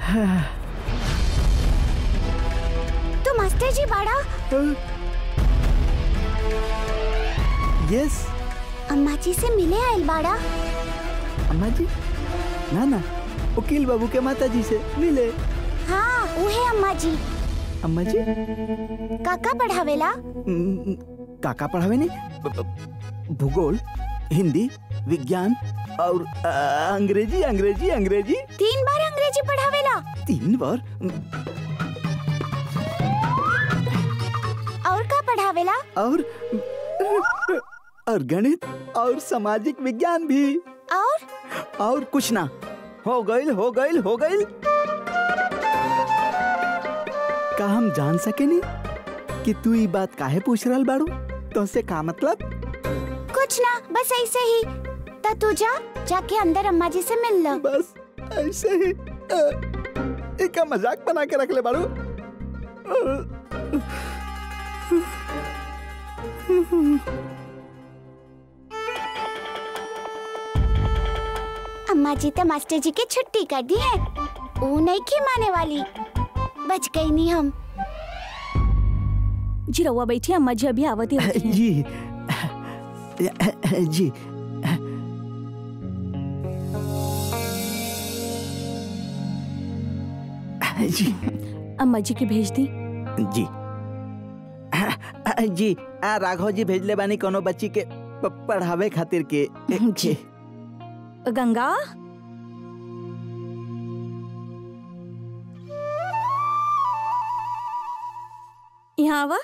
तो मास्टर जी बाड़ा यस अम्मा जी से मिले आयल बाड़ा अम्मा जी ना ना वकील बाबू के माता जी से मिले हाँ उहे अम्मा जी अम्मा जी काका पढ़ावेला हम्म, काका पढ़ावे ने ब- ब- भूगोल हिंदी विज्ञान और अ, अंग्रेजी अंग्रेजी अंग्रेजी तीन बार अंग्रेजी पढ़ावेला तीन बार और का पढ़ावेला और और गणित और सामाजिक विज्ञान भी और और कुछ ना हो गइल हो गइल हो गइल का हम जान सके नहीं कि तू ये बात काहे पूछ रहल बाड़ू तो से का मतलब कुछ ना बस ऐसे ही ता तू जा जाके अंदर अम्मा जी से मिल लो बस ऐसे ही अ, एक मजाक बना के रख ले बाड़ू अ, अम्मा जी तो मास्टर जी की छुट्टी कर दी है वो नहीं की माने वाली बच गई नहीं हम जी रउआ बैठी अम्मा जी अभी आवती होती हैं। जी जी जी अम्मा जी की भेज दी जी जी आ राघव जी भेजले बानी कोनो बच्ची के प- पढ़ावे खातिर के जी। गंगा यहाँ आवा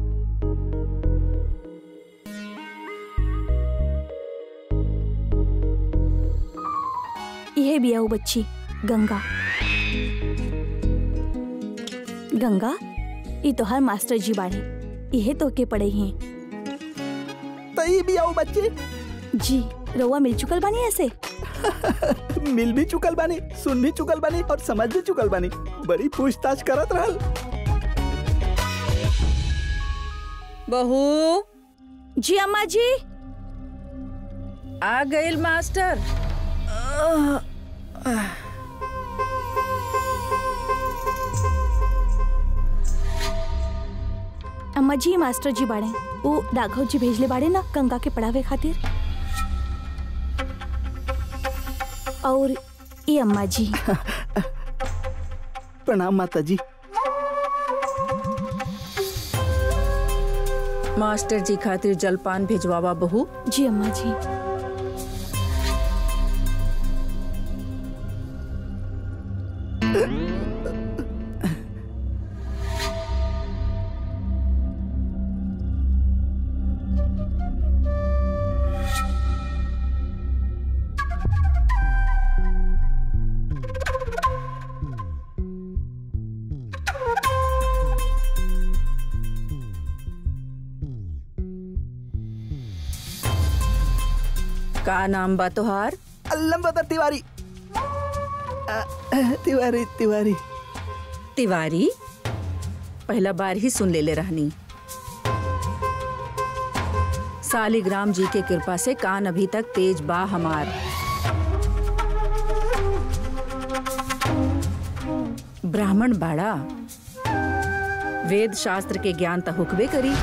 यह भी आओ बच्ची गंगा गंगा ये तो हर मास्टर जी बाड़े यह तो के पढ़े हैं तई भी आओ बच्चे जी रउआ मिल चुकल बानी ऐसे मिल भी चुकल बानी सुन भी चुकल बानी और समझ भी चुकल बानी बड़ी पूछताछ करत रहल बहू जी अम्मा जी आ गइल मास्टर अम्मा जी मास्टर जी बाड़े वो राघव जी भेजले बाड़े ना गंगा के पढ़ावे खातिर और ये अम्मा जी प्रणाम माता जी मास्टर जी खातिर जलपान भिजवावा बहू जी अम्मा जी का नाम बा तोहार लंबा तिवारी अ, तिवारी तिवारी तिवारी पहला बार ही सुन लेले रहनी सालिग्राम जी के कृपा से कान अभी तक तेज बा हमार ब्राह्मण बाड़ा वेद शास्त्र के ज्ञान त हुकबे करी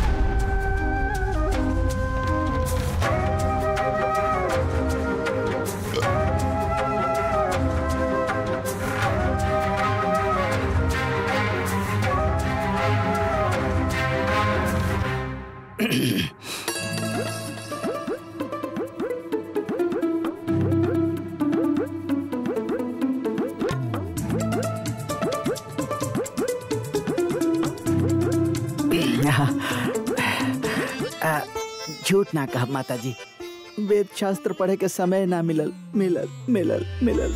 अ, झूठ ना कह माता जी वेद शास्त्र पढ़े के समय ना मिलल मिलल मिलल मिलल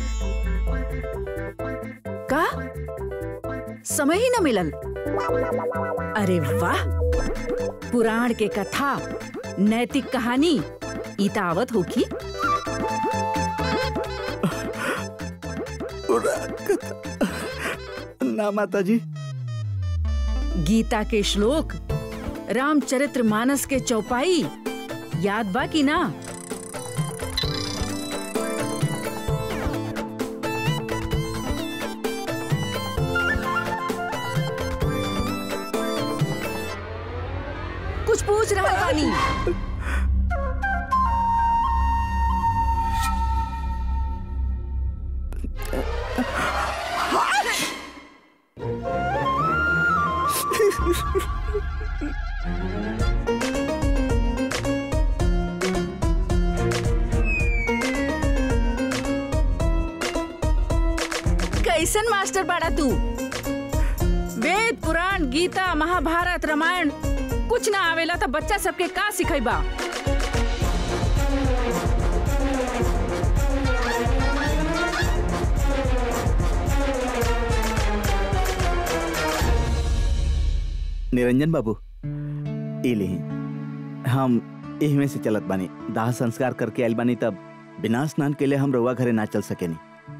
का समय ही न मिलल अरे वाह पुराण के कथा नैतिक कहानी ईतावत होगी ना माता जी गीता के श्लोक रामचरित्र मानस के चौपाई याद बा की ना पूछ रहा बानी कैसन मास्टर बाड़ा तू वेद पुराण गीता महाभारत रामायण कुछ ना आवेला तो बच्चा सबके का सिखेबा निरंजन बाबू इली हम एही में से चलत बानी दाह संस्कार करके आइल बानी तब बिना स्नान के लिए हम रउआ घरे ना चल सकेनी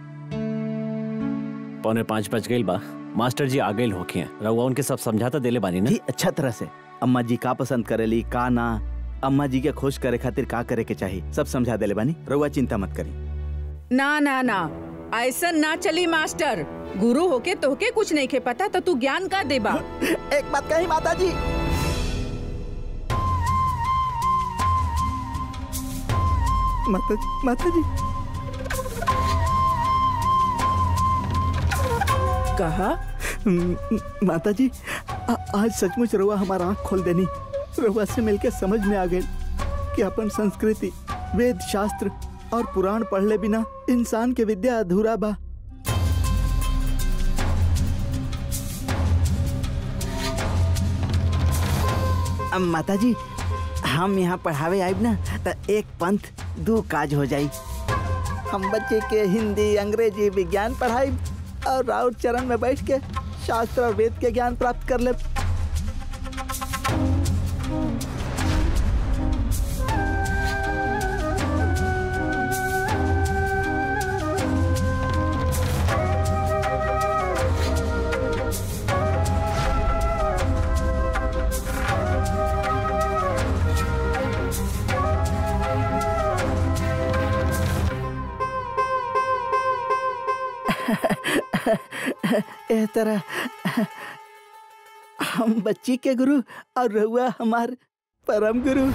पौने पाँच बज गई बा मास्टर जी आ गए होके रउआ उनके सब समझाता देले बानी ना जी अच्छा तरह से अम्मा जी का पसंद करेली का ना अम्मा जी के खुश करे खातिर का करे के चाहिए सब समझा देले बानी रउआ चिंता मत करी ना ना ना ऐसा ना चली मास्टर गुरु होके तोहके कुछ नहीं के पता तो तू ज्ञान का देबा एक बात कही माता जी माता माता जी कहा म- माता जी आ, आज सचमुच रउआ हमारा आँख खोल देनी रउआ से मिलके समझ में आ गई कि अपन संस्कृति वेद शास्त्र और पुराण पढ़ले बिना इंसान के विद्या अधूरा बा अब माता जी हम यहाँ पढ़ावे आइब ना तो एक पंथ दो काज हो जाई हम बच्चे के हिंदी अंग्रेजी विज्ञान पढ़ाई और राउत चरण में बैठ के शास्त्र और वेद के ज्ञान प्राप्त कर ले ए तरह हम बच्ची के गुरु और रहुआ हमार परम गुरु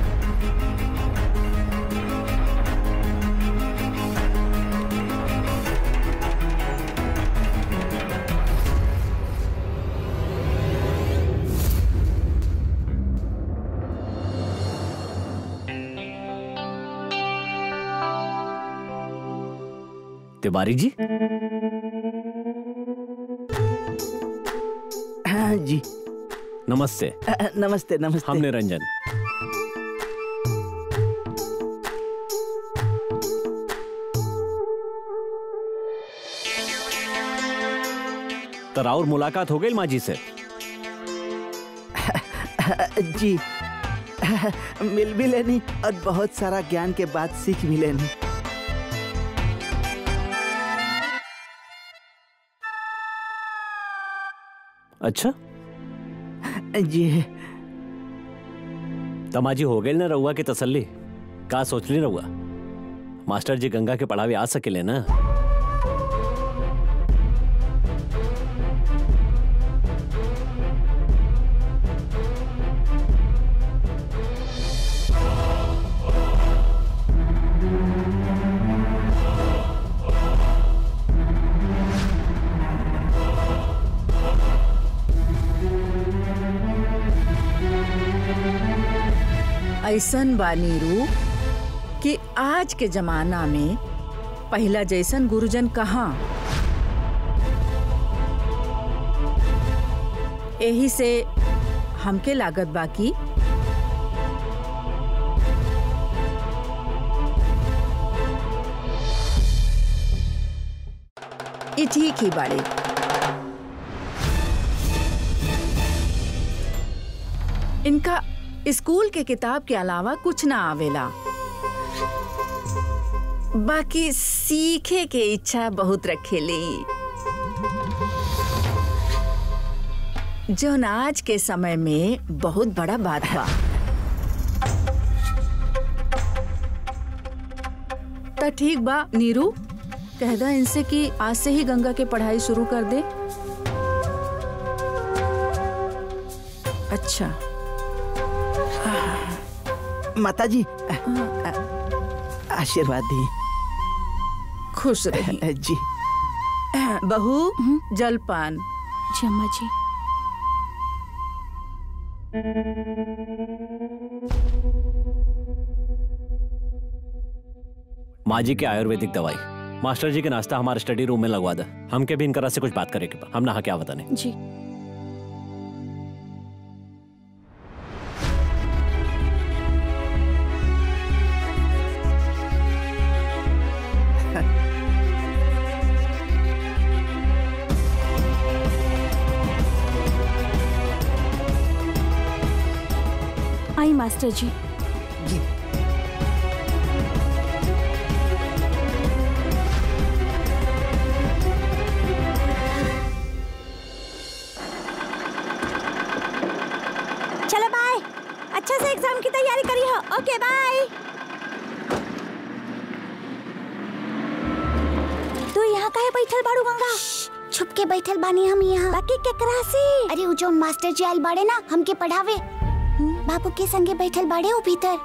तिवारी जी हाँ जी नमस्ते अ, अ, नमस्ते नमस्ते हम निरंजन तर और मुलाकात हो गई माँ जी से जी मिल भी लेनी और बहुत सारा ज्ञान के बाद सीख भी लेनी अच्छा जी तमाजी हो गई ना रउआ की तसल्ली का सोच ली रउआ मास्टर जी गंगा के पढ़ावे आ सकेले ना ऐसन बा नीरू कि आज के जमाना में पहला जैसन गुरुजन कहाँ यही से हमके लागत बाकी ई ठीक ही बाड़े इनका स्कूल के किताब के अलावा कुछ ना आवेला बाकी सीखे के इच्छा बहुत रखेली जो आज के समय में बहुत बड़ा बात बा त ठीक बा नीरू कह दा इनसे कि आज से ही गंगा के पढ़ाई शुरू कर दे अच्छा माता जी आशीर्वाद दी खुश रही जी बहू जलपान जी अम्मा जी माँ जी की आयुर्वेदिक दवाई मास्टर जी के नाश्ता हमारे स्टडी रूम में लगवा दे हम के भी इनकरा से कुछ बात करेंगे हम नहा क्या बताने जी आई मास्टर जी जी चलो बाय अच्छा से एग्जाम की तैयारी करी हो ओके बाय तू यहाँ काहे बैठल बाड़ू गंगा छुप के बैठल बानी हम यहाँ बाकी केकरा से अरे उ जोन मास्टर जी आयल बाड़े ना हमके पढ़ावे बाबू के संगे बैठल बाड़े उ भीतर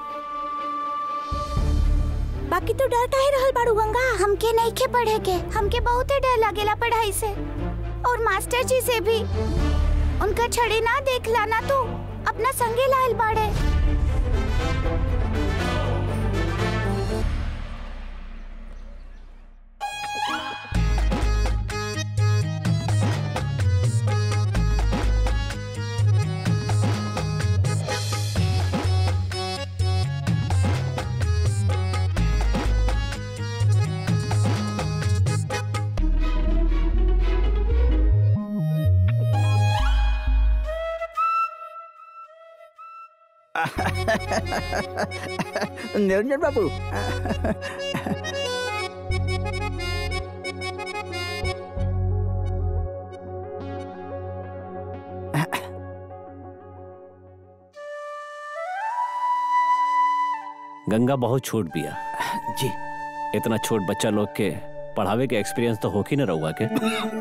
बाकी तू डर काहे रहल बाड़ू गंगा हमके नहीं के पढ़े के हमके बहुते डर लागेला पढ़ाई से और मास्टर जी से भी उनका छड़ी ना देखला ना तू अपना संगे लायल बाड़े निरंजन बाबू गंगा बहुत छोट बिया जी इतना छोट बच्चा लोग के पढ़ावे के एक्सपीरियंस तो होकी न रहुआ के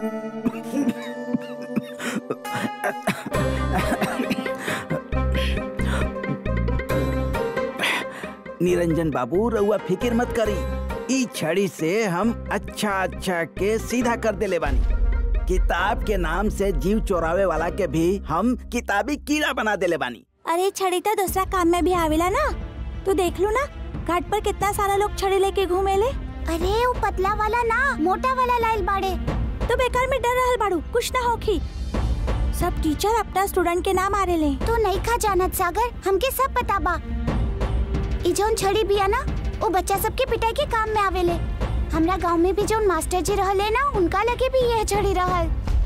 निरंजन बाबू रउआ फिक्र मत करी ई छड़ी से हम अच्छा अच्छा के सीधा कर देले बानी किताब के नाम से जीव चोरावे वाला के भी हम किताबी कीड़ा बना देले बानी अरे छड़ी तो दूसरा काम में भी आवेला ना तू देख लो ना घाट पर कितना सारा लोग छड़ी लेके घूमेले अरे वो पतला वाला ना मोटा वाला लायल बाड़े तो बेकार में डर रहल बाड़ू कुछ ना होखी सब टीचर अपना स्टूडेंट के नाम आ रहे ले तू नहीं खा जानत सागर हमके सब पता बा ई जोन छड़ी बिया ना वो बच्चा सबके पिटाई के काम में आवेले हमरा गांव में भी जोन मास्टर जी रहले ना उनका लगे भी यह छड़ी रहल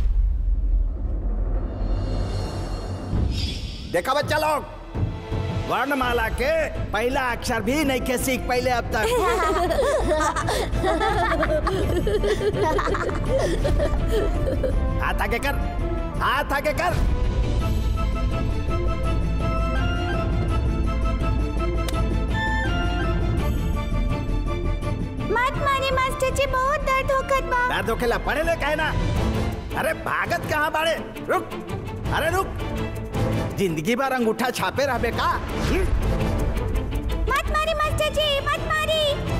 देखा बच्चा लोग वर्णमाला के पहला अक्षर भी नहीं के सीख पहले अब तक हाथ आगे कर हाथ आगे कर मत मारे मास्टर जी बहुत दर्द होखत बा दर्द होखेला पढ़े ले कहे ना अरे भागत कहाँ बाड़े रुक अरे रुक जिंदगी भर अंगूठा छापे रहबे का हम्म? मत मारी मास्टर जी मत मारी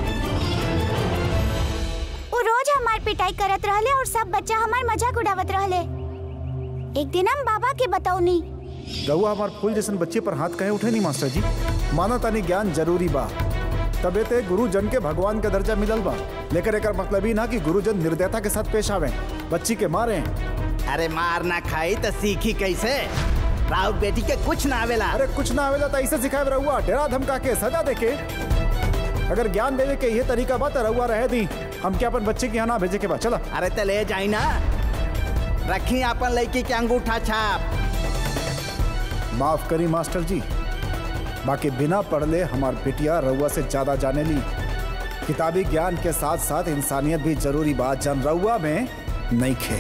वो रोज हमार पिटाई करत रहले और सब बच्चा हमार मजाक उड़ावत रहले एक दिन हम बाबा के बताऊनी रहुआ हमार फूल जैसन बच्चे पर हाथ कहे उठे नहीं मास्टर जी माना तानी ज्ञान जरूरी बा तबे ते गुरु जन के भगवान का दर्जा मिलल बा लेकर एकर मतलब ही ना कि गुरु जन निर्दयता के साथ पेश आवे बच्ची के मारे अरे मार ना खाई तो सीखी कैसे राउत बेटी के कुछ ना आवेला अरे कुछ ना आवेला तो ऐसे सिखाए रहुआ डेरा धमका के सजा देके अगर ज्ञान देवे के ये तरीका बा तो रहुआ रहे दी हम क्या अपन बच्चे के यहाँ ना भेजे के बाद चला अरे तो ले जाई ना रखी अपन लड़की के अंगूठा छाप माफ करी मास्टर जी बाकी बिना पढ़ले हमार बेटिया रउआ से ज्यादा जाने ली किताबी ज्ञान के साथ साथ इंसानियत भी जरूरी बात जन रउआ में नहीं खे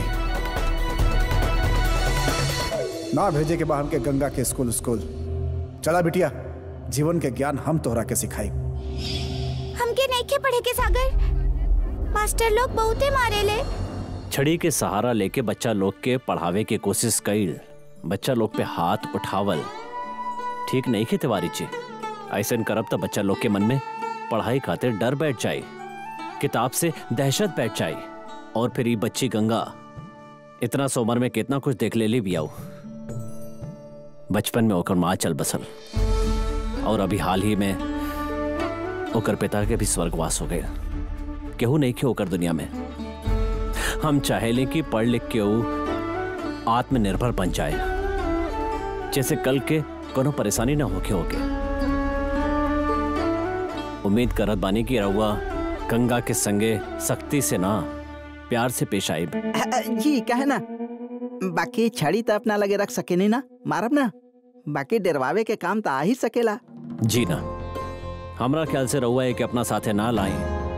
ना भेजे के बाद हमके गंगा के स्कूल स्कूल चला बिटिया जीवन के ज्ञान हम तोहरा के सिखाई हमके नहीं के पढ़े के सागर मास्टर लोग बहुते मारेले छड़ी के सहारा लेके बच्चा लोग के पढ़ावे के कोशिश कईल बच्चा लोग पे हाथ उठावल ठीक नहीं खे तिवारी जी ऐसे करब तो बच्चा लोग के मन में पढ़ाई खातिर डर बैठ जाए किताब से दहशत बैठ जाए और फिर ये बच्ची गंगा इतना सा उम्र में कितना कुछ देख ले ली भी आओ बचपन में ओकर माँ चल बसल और अभी हाल ही में ओकर पिता के भी स्वर्गवास हो गया केहू नहीं के ओकर दुनिया में हम चाहेले कि पढ़ लिख के ऊ आत्मनिर्भर बन जाए जैसे कल के कोनो परेशानी ना होके होके उम्मीद करत बानी की रउआ गंगा के संगे सख्ती से ना प्यार से पेश आई जी कहे ना बाकी छड़ी तो अपना लगे रख सके नहीं ना मारब ना बाकी डरवावे के काम तो आ ही सकेला जी ना हमरा ख्याल से रउआ एक अपना साथे ना लाई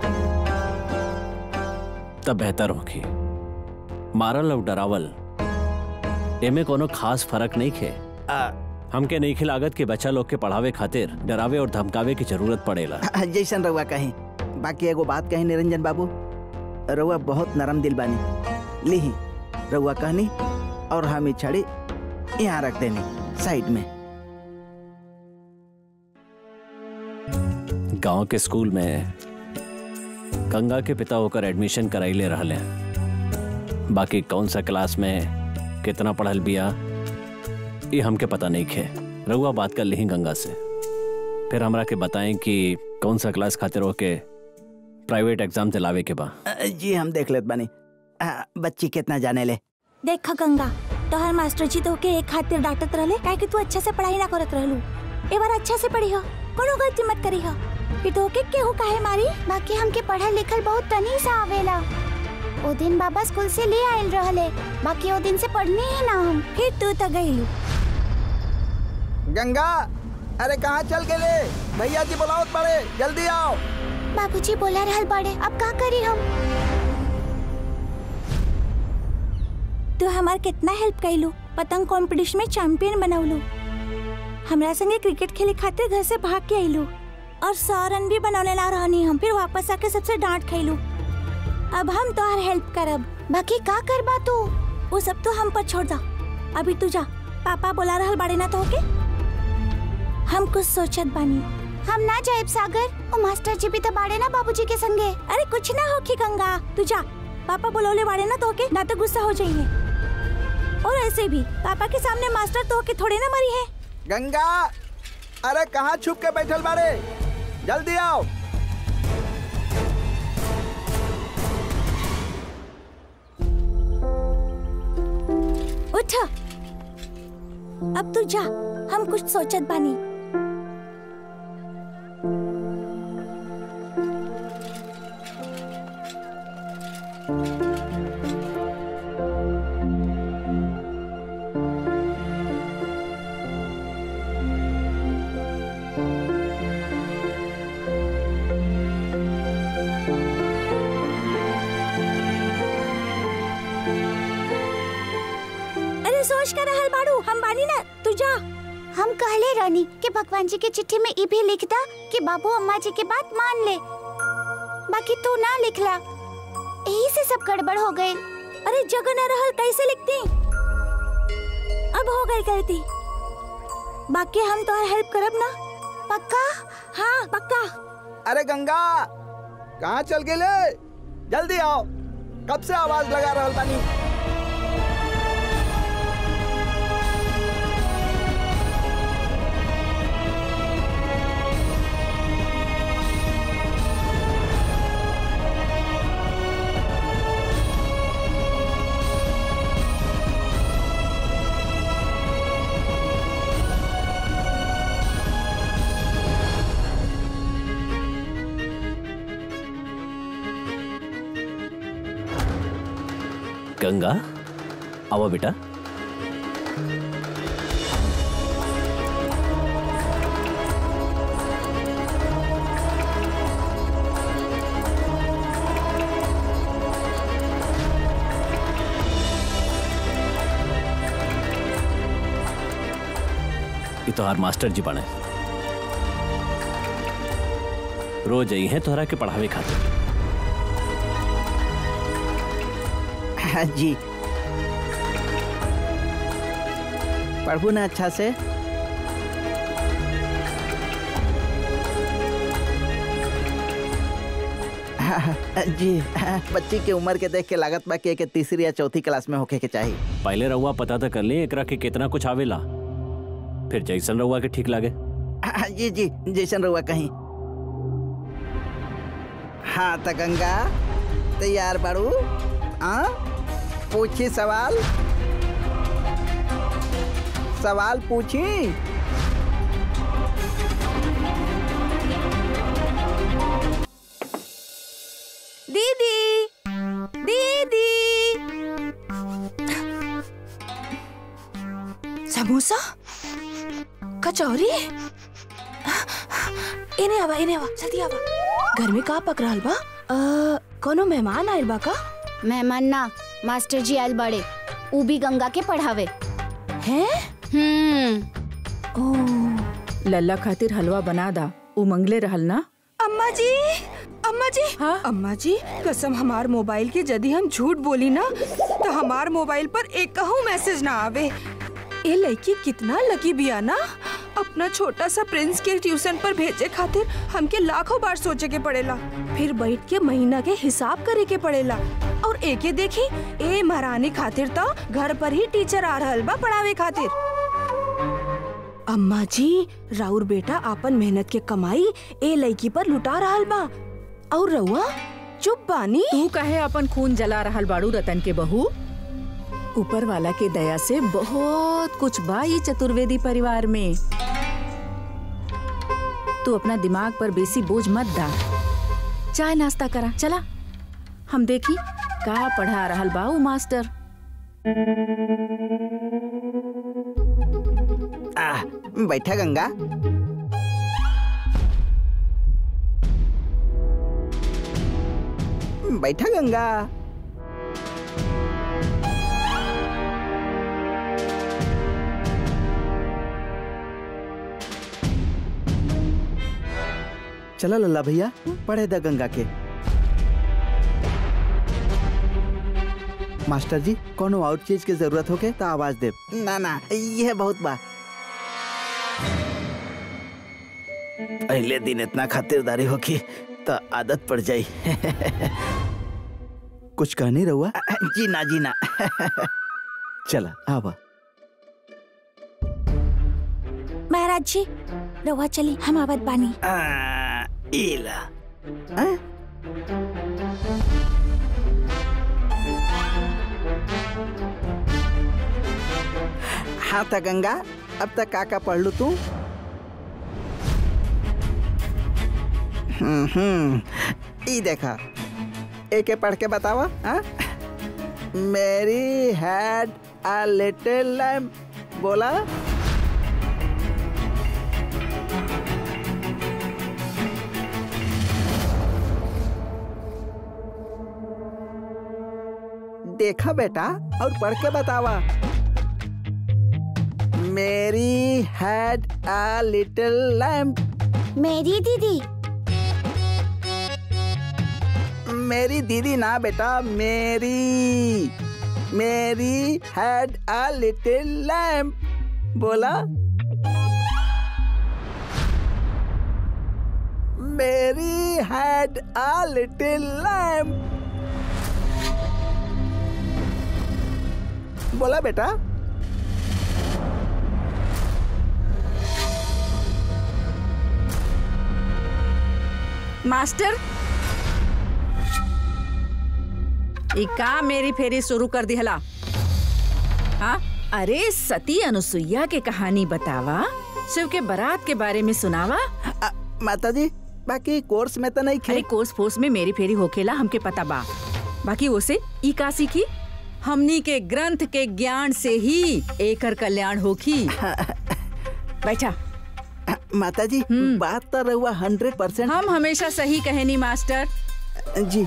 तब बेहतर होगी मारल और डरावल एमे कोनो खास फर्क नहीं खे आ, हमके नहीं लागत के बच्चा लोग के पढ़ावे खातिर डरावे और धमकावे की जरूरत पड़ेला जैसन रउआ कहीं बाकी एगो बात कही निरंजन बाबू रउआ बहुत नरम दिल बानी लीही रउआ कहनी और हम ई छड़ी यहाँ रख देनी साइड में गांव के स्कूल में गंगा के पिता होकर एडमिशन कराइले रहले बाकी कौन सा क्लास में कितना पढ़ल बिया ये हमके पता नहीं खे रउआ बात कर ली गंगा से फिर हमरा के बताएं कि कौन सा क्लास खातिर होके प्राइवेट एग्जाम दिलावे के बा अ, जी हम देख लेत बानी आ, बच्ची कितना जाने ले देख गंगा तोहर मास्टर जी तो के एक खातिर डांटत रहले काहे कि तू अच्छा से पढ़ाई ना करत रहलू ए बार अच्छा से पढ़ी हो कोनो गलती मत करी हो फिर तो के केहू काहे मारी बाकी हमके पढ़ल लिखल बहुत तनी सा आवेला ओ दिन बाबा स्कूल से ले आयल रहले बाकी ओ दिन से पढ़ने ही ना हम फिर तू तो गईलू गंगा अरे कहाँ चल के ले भैया जी बुलावत पड़े जल्दी आओ बाबूजी बोला रहल बड़े अब का करी हम तू हमार कितना हेल्प कैलू पतंग कंपटीशन में चैंपियन बनवलू हमरा संगे क्रिकेट खेले खातिर घर से भाग के आइलू और सौ रन भी बनौले ला रहनी हम फिर वापस आके सबसे डांट खैलू अब हम तोहर हेल्प करब बाकी का करबा तू वो सब तो हम पर छोड़ दा अभी तू जा पापा बोला रहल बाड़े ना तो के हम कुछ सोचत बानी हम ना जाएब सागर ओ मास्टर जी भी तो बाड़े ना बाबूजी के संगे अरे कुछ ना होखी गंगा तू जा पापा बुलौले बाड़े ना तो के ना तो गुस्सा हो जाइए और ऐसे भी पापा के सामने मास्टर तो के थोड़े ना मरी है गंगा अरे कहाँ छुप के बैठल बाड़े जल्दी आओ उठ अब तू जा हम कुछ सोचत बानी अरे सोच कर रहल बाड़ू हम बानी ना तू जा हम कहले रानी कि भगवान जी के चिट्ठी में ई भी लिखदा कि बाबू अम्मा जी के बात मान ले बाकी तू ना लिखला यही से सब गड़बड़ हो गए अरे जगह न रहल कैसे लिखती अब हो गई गलती बाकी हम तो हेल्प करब ना पक्का हाँ पक्का अरे गंगा कहाँ चल के ले जल्दी आओ कब से आवाज लगा रहल बानी गंगा आओ बेटा ये तो हर मास्टर जी बने रोज आई हैं तोहरा के पढ़ावे खातिर हाँ जी पढ़ू ना अच्छा से जी बच्ची के उम्र के देख के लागत बा कि एके तीसरी या चौथी क्लास में होके के चाहिए पहले रउआ पता तो कर ली एकरा के कितना कुछ आवेला फिर जैसन रउआ के ठीक लागे जी जी जैसन रहुआ कहीं हाँ त गंगा तैयार बाड़ू हाँ पूछी सवाल सवाल पूछी दीदी दीदी समोसा कचौरी इने आवा इने आवा जल्दी आवा घर में का पक रहल बा अ, कोनो मेहमान आइल बा का मेहमान ना मास्टर जी आयल बड़े ऊ भी गंगा के पढ़ावे हैं हम्म ओ लल्ला खातिर हलवा बना दा उ मंगले रहल ना अम्मा जी अम्मा जी हाँ? अम्मा जी कसम हमार मोबाइल के यदि हम झूठ बोली ना तो हमार मोबाइल पर एक कहूँ मैसेज ना आवे ये लड़की कितना लकी बिया ना अपना छोटा सा प्रिंस के ट्यूशन पर भेजे खातिर हमके लाखों बार सोचे के पड़ेला फिर बैठ के महीना के हिसाब करे के पड़ेला और एके देखी ए महारानी खातिर तो घर पर ही टीचर आ रहल बा पढ़ावे खातिर अम्मा जी राउर बेटा आपन मेहनत के कमाई ए लड़की पर लुटा रहल बा और रउआ चुप बानी तू कहे अपन खून जला रहल बाड़ू रतन के बहू ऊपर वाला के दया से बहुत कुछ बा ई चतुर्वेदी परिवार में तू अपना दिमाग पर बेसी बोझ मत डाल चाय नाश्ता करा चला हम देखी का पढ़ा रहल बा उ मास्टर आ, बैठा गंगा बैठा गंगा चला लल्ला भैया पढ़े द गंगा के मास्टर जी कोनो और चीज के जरूरत होके तो आवाज दे ना ना यह बहुत बा पहले दिन इतना खातिरदारी होगी तो आदत पड़ जाई कुछ कहनी रहुआ जी ना जी ना चला आवा महाराज जी रवा चली हम आवत बानी आ, इला हैं? हाँ त गंगा अब तक का का पढ़ लू तू हम्म हम्म ई देखा एके पढ़ के बतावा हाँ Mary had a little lamp बोला देखा बेटा और पढ़ के बतावा Mary had a little lamp मेरी दीदी मेरी दीदी ना बेटा मेरी Mary had a little lamp बोला Mary had a little lamp बोला बेटा मास्टर ई का मेरी फेरी शुरू कर दिहला हाँ अरे सती अनुसुईया के कहानी बतावा शिव के बारात के बारे में सुनावा अ, माता जी बाकी कोर्स में तो नहीं अरे खे कोर्स फोर्स में मेरी फेरी होखेला हमके पता बा बाकी ओसे ई का सीखी हमनी के ग्रंथ के ज्ञान से ही एकर कल्याण होखी बैठा माता जी बात तो रहुआ हंड्रेड परसेंट हम हमेशा सही कहेनी मास्टर जी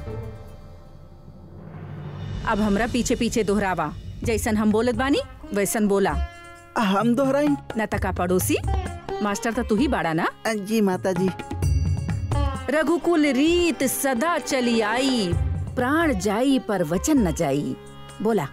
अब हमरा पीछे पीछे दोहरावा जैसन हम बोलत बानी वैसन बोला हम दोहराई न तका पड़ोसी मास्टर तो तू ही बाड़ा ना जी माता जी रघुकुल रीत सदा चली आई प्राण जाई पर वचन न जाई बोला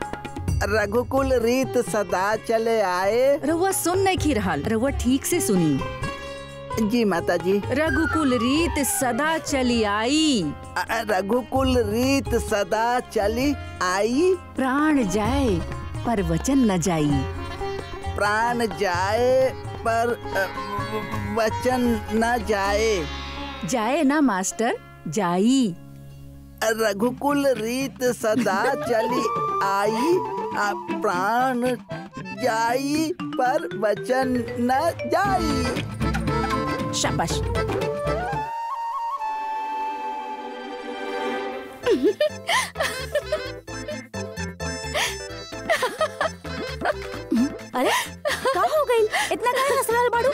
रघुकुल रीत सदा चले आए रउआ सुन नहीं खी रहल रउआ ठीक से सुनी जी माता जी रघुकुल रीत सदा चली आई अ- अ, रघुकुल रीत सदा चली आई प्राण जाए पर वचन न जाई प्राण जाए पर अ, वचन न जाए जाए ना मास्टर जाई रघुकुल रीत सदा चली आई आ प्राण जाई पर वचन न जाई शाबाश अरे का हो गई इतना काहे हंस रहल बाड़ू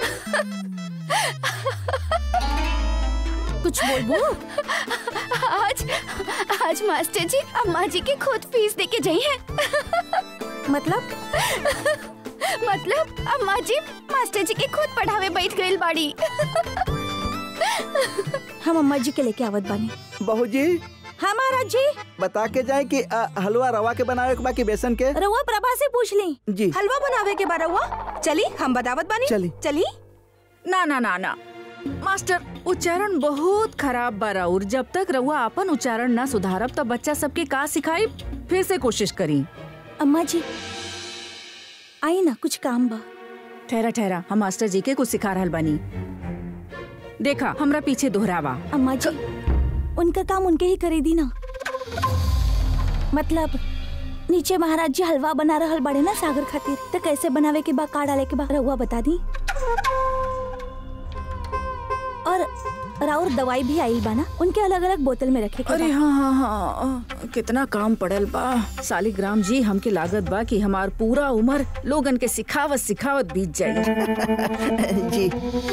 कुछ बोलबो आज आज मास्टर जी अम्मा जी की खुद फीस दे के जाई है मतलब मतलब अम्मा जी मास्टर जी के खुद पढ़ावे बैठ गई बाड़ी हम अम्मा जी के लेके आवत बानी बहू जी हाँ महाराज जी बता के जाए कि अ, हलवा रवा के बनावे के बाकी बेसन के रउआ प्रभा से पूछ ली जी हलवा बनावे के बारे हुआ चली हम बतावत बानी चली। चली ना ना ना ना मास्टर उच्चारण बहुत खराब बा राउर जब तक रउआ अपन उच्चारण ना सुधारब तब बच्चा सबके का सिखाई फिर से कोशिश करी अम्मा जी आई ना कुछ काम बा ठहरा ठहरा हम मास्टर जी के कुछ सिखा रहल बानी देखा हमरा पीछे दोहरावा अम्मा जी उनका काम उनके ही करे दी ना मतलब नीचे महाराज जी हलवा बना रहल बड़े ना सागर खातिर तो कैसे बनावे के बा का डाले के बा रहुआ बता दी और राउर दवाई भी आई बा ना उनके अलग अलग बोतल में रखे के अरे बा। हाँ हाँ हाँ कितना काम पड़ल बा सालिग्राम जी हमके लागत बा कि हमार पूरा उम्र लोगन के सिखावत सिखावत बीत जाई जी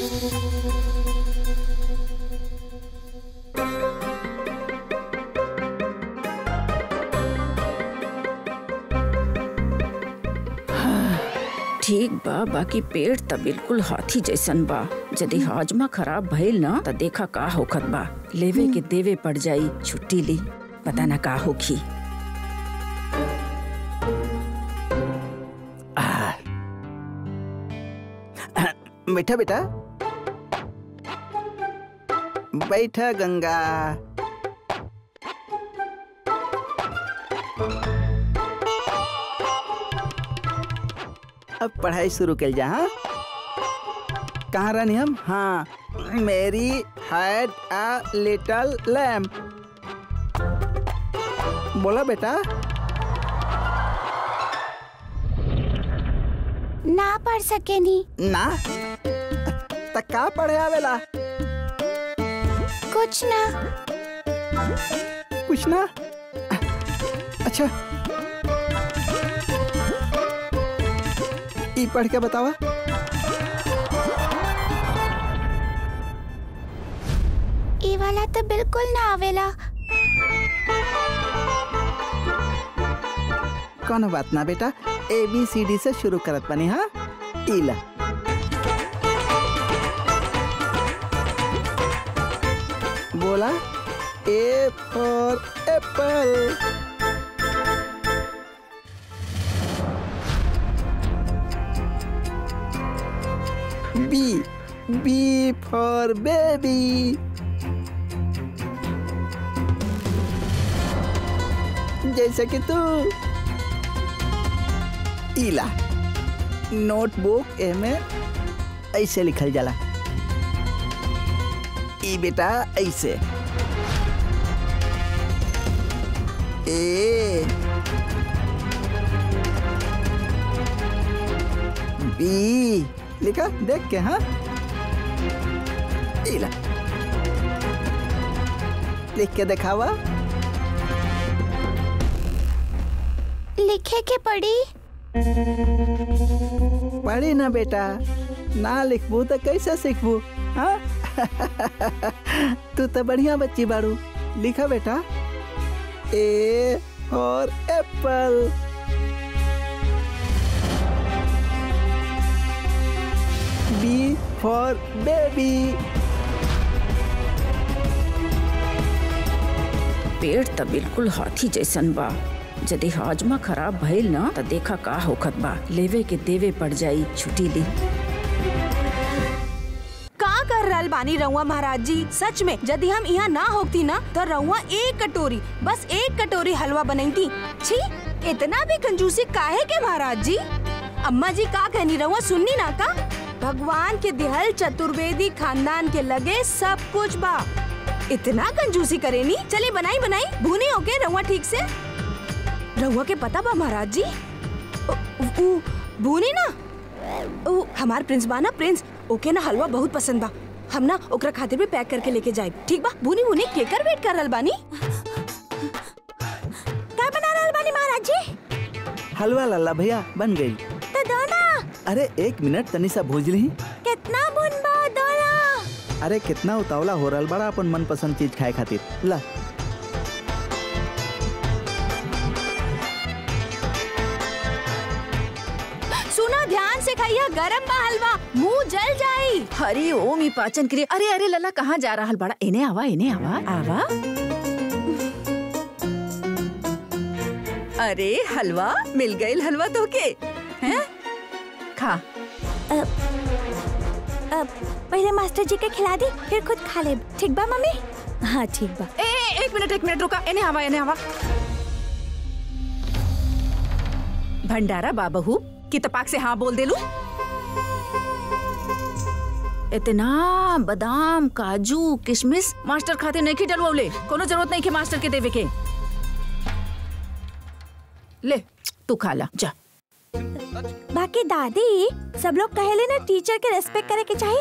ठीक बा बाकी पेट त बिल्कुल हाथी जैसन बा यदि हाजमा खराब भइल ना त देखा का होखत बा लेवे के देवे पड़ जाई छुट्टी ली पता ना का होखी बैठा बेटा बैठा गंगा अब पढ़ाई शुरू कर जा हाँ कहाँ रहनी हम हाँ Mary had a little lamp बोला बेटा ना पढ़ सके नी ना त का पढ़े आवेला कुछ ना कुछ ना अच्छा ई पढ़ के बतावा ई वाला तो बिल्कुल ना आवेला कौन बात ना बेटा ए बी सी डी से शुरू करत बनी हाँ इला बोला A for apple B B for baby जैसे कि तू इला नोटबुक एमे ऐसे लिखल जाला ई बेटा ऐसे ए बी लिखा देख के हाँ इला लिख के दिखावा लिखे के पड़ी पढ़ी ना बेटा ना लिखबू तो कैसे सीखबू हाँ तू तो बढ़िया बच्ची बारू लिखा बेटा ए और एप्पल बी फॉर बेबी पेट त बिल्कुल हाथी जैसन बा यदि हाजमा खराब भइल ना त देखा का होखत बा लेवे के देवे पड़ जाई छुट्टी ली रहल बानी रउआ महाराज जी सच में यदि हम यहाँ ना होती ना तो रउआ एक कटोरी बस एक कटोरी हलवा बनैती छी इतना भी कंजूसी काहे के महाराज जी अम्मा जी का कहनी रउआ सुननी ना का भगवान के दिहल चतुर्वेदी खानदान के लगे सब कुछ बा इतना कंजूसी करेनी चली बनाई बनाई भूनी होके रउआ ठीक से रउआ के पता बा महाराज जी उ- उ- भूनी ना ओ हमार प्रिंस बा ना प्रिंस ओके ना हलवा बहुत पसंद बा हम ना ओकरा खातिर भी पैक करके लेके जाए ठीक बा भूनी भूनी केकर वेट कर रहल बानी का बना रहल बानी महाराज जी हलवा लल्ला भैया बन गई तो दो ना अरे एक मिनट तनी सा भूज ली कितना बुनबा दो ना अरे कितना उतावला हो रहा बड़ा अपन मनपसंद चीज खाए खातिर ला सुना ध्यान से खाइया गरम बा हलवा मुंह जल जाई हरी ओम ई पाचन क्रिया अरे अरे लल्ला कहाँ जा रहा बड़ा इन्हें आवा इन्हें आवा आवा अरे हलवा मिल गई हलवा तो के हैं खा अब पहले मास्टर जी के खिला दी फिर खुद खा ले ठीक बा मम्मी हाँ ठीक बा ए, ए एक मिनट एक मिनट रुका इन्हें आवा इन्हें आवा भंडारा बाबहू की तपाक से हाँ बोल दे लू इतना बादाम काजू किशमिश मास्टर खाते नहीं की डलवले कोनो जरूरत नहीं के मास्टर के देवे के ले तू खा ला जा बाकी दादी सब लोग कहेले ना टीचर के रेस्पेक्ट करे के चाहिए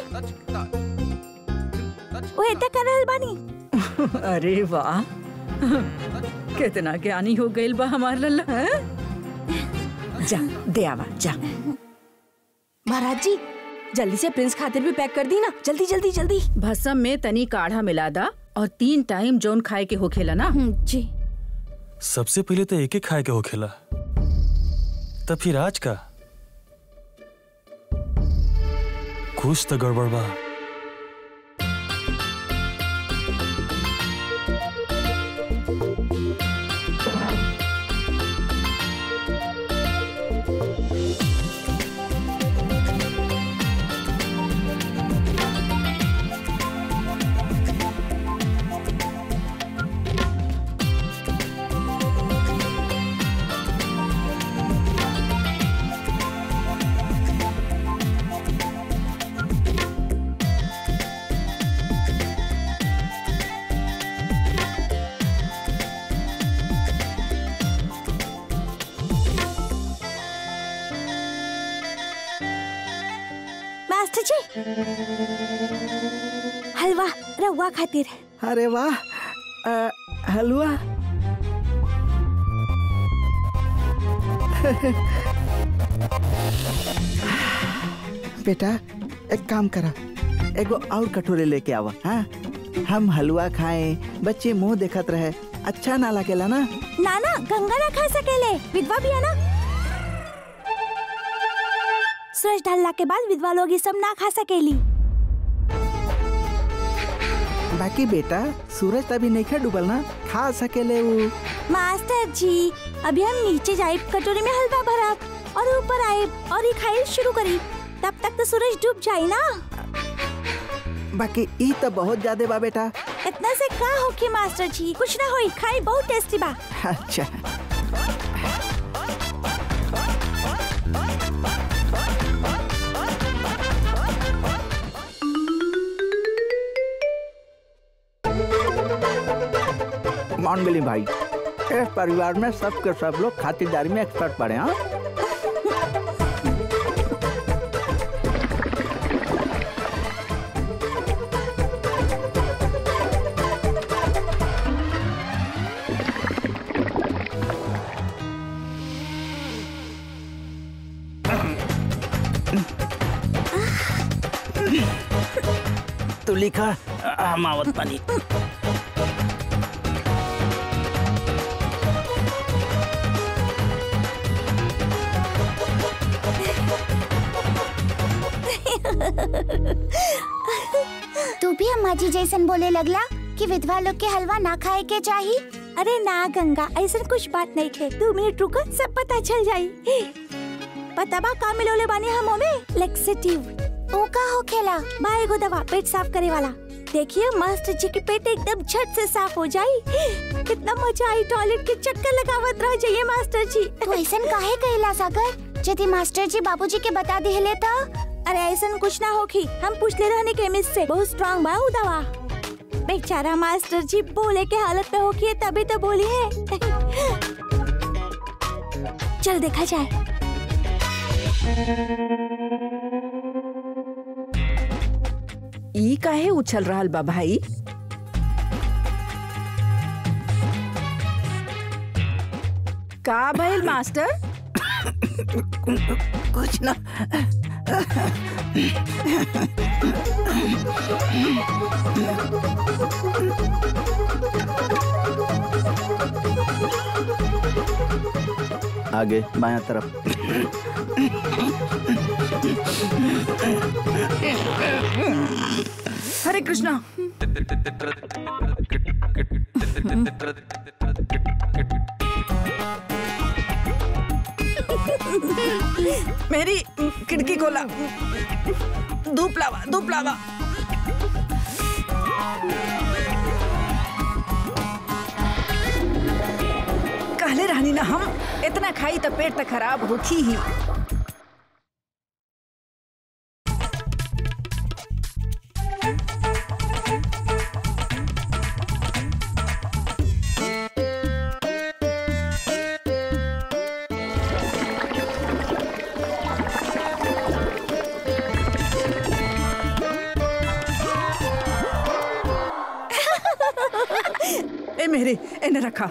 वो इतना कर रहल बानी अरे वाह कितना ज्ञानी हो गई बा हमार लल्ला हैं? जा दे आवा जा महाराज जी जल्दी से प्रिंस खातिर भी पैक कर दी ना जल्दी जल्दी जल्दी भसम में तनी काढ़ा मिला दा और तीन टाइम जोन खाए के होखेला ना हम्म, जी सबसे पहले तो एक एक खाए के होखेला तब फिर आज का कुछ तो गड़बड़ बा मास्टर जी हलवा रहुआ खातिर अरे वाह अ, हलवा बेटा एक काम करा एगो और कटोरे लेके आवा हाँ हम हलवा खाएं बच्चे मुंह देखत रहे अच्छा ना लगेला ना नाना गंगा ना खा सकेले विधवा भी है ना सूरज ढलना के बाद विधवा लोग ये सब ना खा सकेली बाकी बेटा सूरज तभी नहीं खा डूबल ना खा सकेले वो मास्टर जी अभी हम नीचे जाए कटोरी में हलवा भरा और ऊपर आए और ये खाई शुरू करी तब तक तो सूरज डूब जाए ना बाकी ई तो बहुत ज्यादा बा बेटा इतना से का होके मास्टर जी कुछ ना होई खाई बहुत टेस्टी बा अच्छा मान गली भाई इस परिवार में सब के सब लोग खातिरदारी में एक्सपर्ट पड़े हाँ तू लिखा हम आवत पानी तू भी अम्मा जी जैसन बोले लगला कि विधवा लोग के हलवा ना खाए के चाहिए अरे ना गंगा ऐसा कुछ बात नहीं खे दो मिनट रुको सब पता चल जाई पता बा का मिलोले बानी हम में लेक्सेटिव ओ का हो खेला बा एगो दवा पेट साफ करे वाला देखिए मास्टर जी के पेट एकदम झट से साफ हो जाई कितना मजा आई टॉयलेट के चक्कर लगावत रह जाइए मास्टर जी तू ऐसन काहे कहला सागर यदि मास्टर जी बाबूजी के बता दिले तो अरे ऐसा कुछ ना होखी हम पूछले रहने केमिस्ट से बहुत स्ट्रांग बा उ दवा बेचारा मास्टर जी बोले के हालत में होखी है तभी तो बोली है चल देखा जाए ई काहे उछल रहल बा भाई का भइल मास्टर कुछ ना आगे बाया तरफ हरे कृष्णा मेरी खिड़की खोला धूप लावा धूप लावा कहले रहनी ना हम इतना खाई तो पेट तो खराब होखी ही ए मेरे इन्हें रखा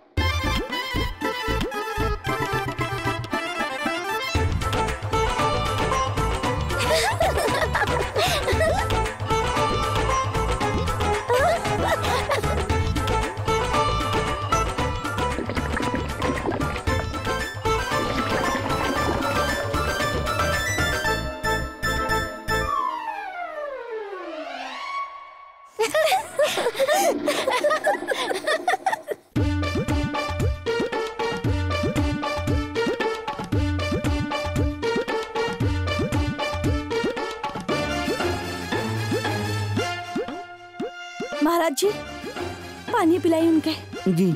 महाराज जी पानी पिलाई उनके जी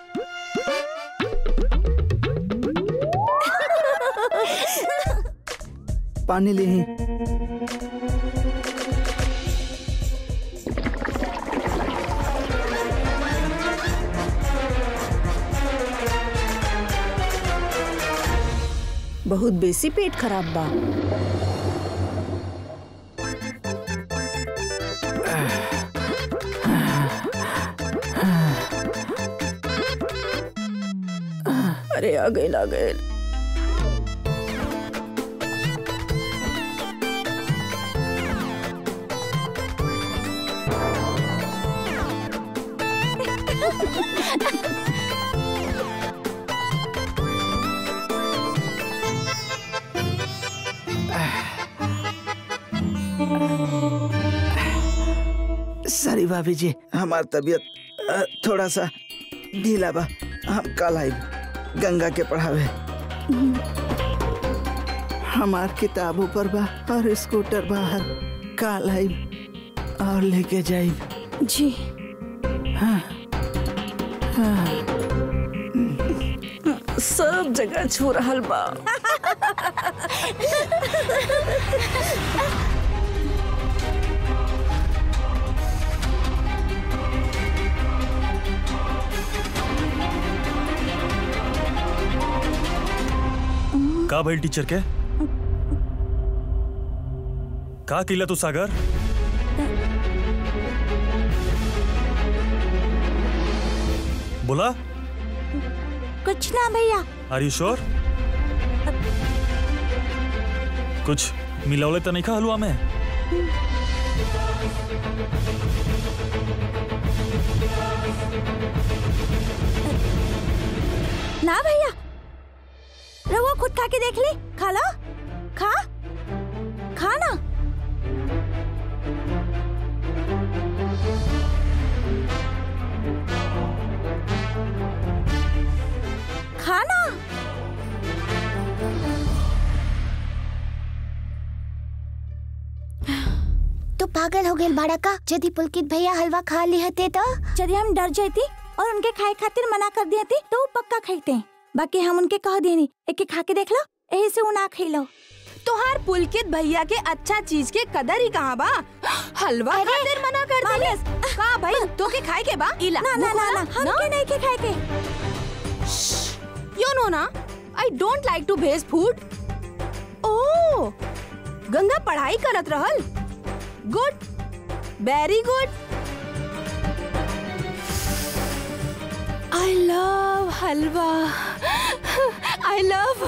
पानी ले ही बहुत बेसी पेट खराब बा अरे आ गए आ गए सॉरी भाभी जी हमार तबीयत अ, थोड़ा सा ढीला बा हम कल आई गंगा के पढ़ावे हमार किताब ऊपर बा और स्कूटर बाहर काल आई और लेके जाई जी सब जगह छू रहल बा का भइल टीचर के का किला तू सागर बोला कुछ ना भैया आर यू श्योर कुछ मिलावले तो नहीं खा हलवा में ना भैया रहुआ खुद खा के देख ली खा लो खा खा ना खा ना पागल हो गए बाड़ा का यदि पुलकित भैया हलवा खा ली हते तो यदि हम डर जाती और उनके खाए खातिर मना कर दिया थी तो वो पक्का खाते बाकी हम उनके कह दिए नहीं एक एक खा के देख लो यही से वो ना खिलो तोहार पुलकित भैया के अच्छा चीज के कदर ही कहाँ बा हलवा अरे, खातिर मना कर देलिस का भाई तो के खाए के बा इला ना ना ना ना हम के नहीं के खाए के यू नो ना आई डोंट लाइक टू भेज फूड ओ गंगा पढ़ाई करत रहल good very good I love halwa I love